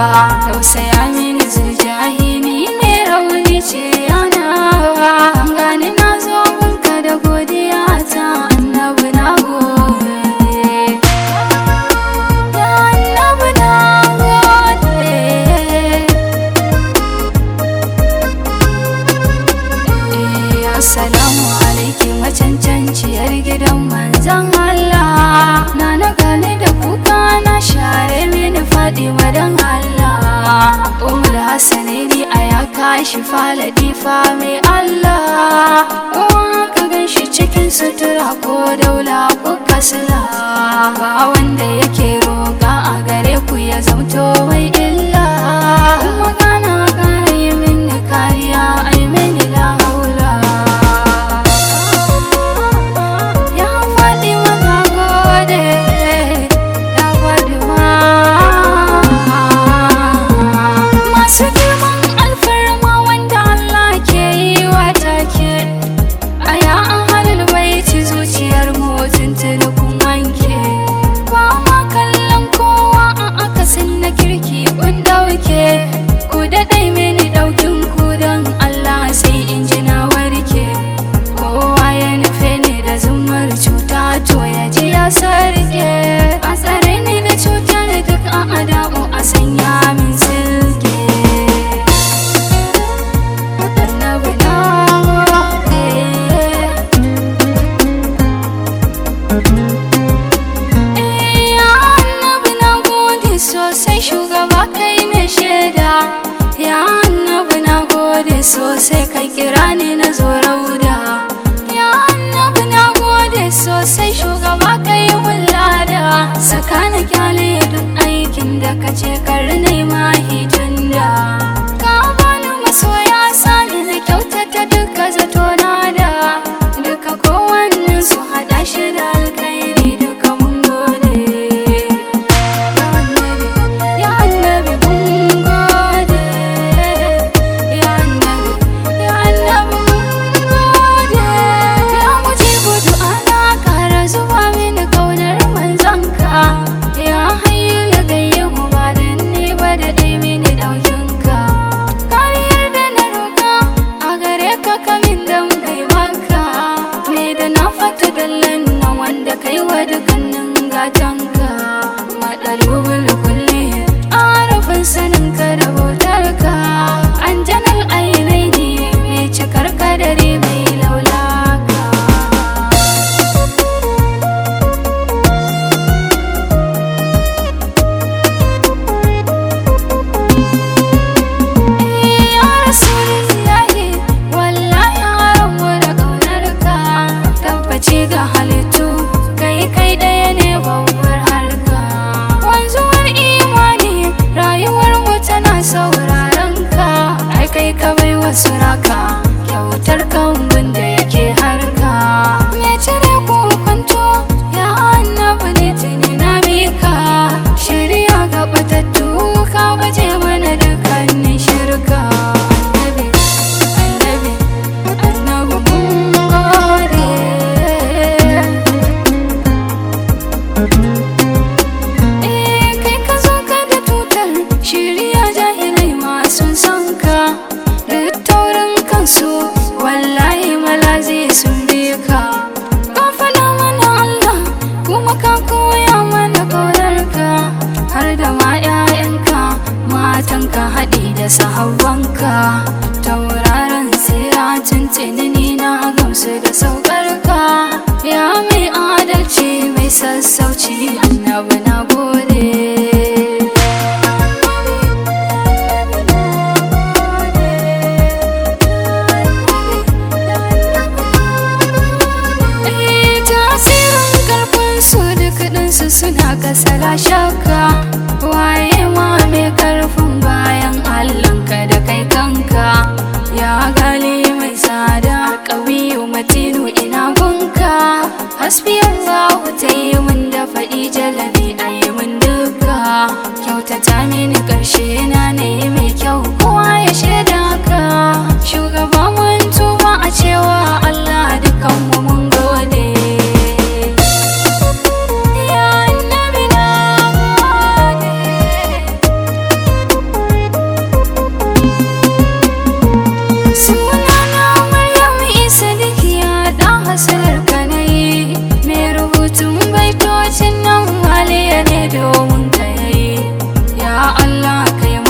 tausaya mini zuljahi ni mai rauni ce yana gani na zo gunka da godiya ta annabi na gode ya annabi na gode Eh, Assalamu alaiki macancanciyar gidan manzan Allah Na na gane da kuka na share mini faɗi madan Allah Umar Hassanaini a ya kashi faladi fa mai Allah Uwa ka gan shi cikin sutura ko daula ko kasla Ba wanda yake roƙa a gare ku ya zamto mai illa Kuma kana kare mini kariya ai mini la haula Ya faɗi maka gode Ya faɗi ma Masu girman alfarma wanda Allah ke yi wa take A ya an halin baiti zuciyar mutum kun wanke Ba ma kallon kowa a akasin na kirki kun dauke Ku daɗai mini ɗaukin ku don Allah sai in ji na warke Kowa ya nufe ni da zumar cuta to ya ji ya sarke A tsare ni da cutar duk a adamu a sanya min silke Annabi na gode. Ya annabi na gode sosai shugaba kai ne shaida Ya annabi na gode sosai kai kira ni na zo rauda Ya annabi na gode sosai shugaba kai wulada Saka na kyale duk aikin da ka ce kar nema hijinda Ka bani masoya sani na kyautata duka zato na da Duka kowannen su haɗa shi da alkhairi duka mun gode Ya annabi mun gode Ya annabi Ya annabi mun gode Ya mujibu du'ana kara zuba mini kaunar manzanka Ya hayyu ya gayyamu ba dan ni ba da dai mini ɗaukinka Kariyar da na roƙa a gare ka kamin da mai maka Me da na fata dallan na wanda kai wa dukkanin gatanka Maɗalubul kulli arafin saninka da bautarka Anjanar ainai ne mai cikar kadari mai laulaka Ya Rasulullahi wallahi haramu da ƙaunarka tabbaci ga halittu kai kai ɗaya ne babbar harka wanzuwar imani rayuwar mu tana sauraron ka ai kai ka bai wasu raka kyautar kambun da yake harka me cire kwanto ya annabi ne tuni na mika shirya ga batattu ka baje mana dukkanin shirka annabi annabi annabi mun gode Eh kai ka zo ka da tutar shirya jahilai masu son ka duk taurin kansu wallahi malazi sun bi ka ka faɗa mana Allah kuma ka koya mana ƙaunarka har da ma 'ya'yanka matanka haɗi da sahabbanka tauraron tsira tuntuni ni na gamsu da saukarka ya mai adalci mai sassauci annabi na gode Eh, tasirin karfin su duk ɗinsu suna kasala shakka waye ma mai karfin bayan allanka da kai kanka ya gali mai tsada ƙawiyu matinu ina gunka hasbi allahu ta yi min da faɗi jalabi a yi min duka kyautata mini ƙarshe na ne mai kyau kowa ya shaida ka shugaba mun tuba a cewa allah dukanmu mun gode Ya annabi na gode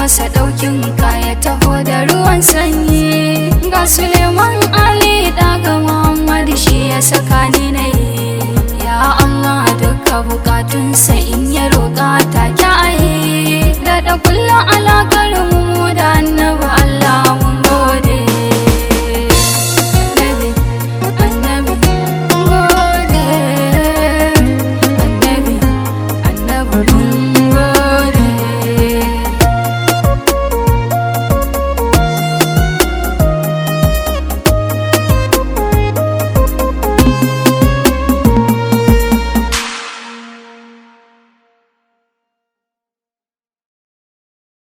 masa ɗaukin kaya taho da ruwan sanyi ga suleiman ali daga muhammad shi ya saka ni na yi ya allah duka bukatunsa in ya roƙa ta kyaye da da kullum alaƙar mu da annabi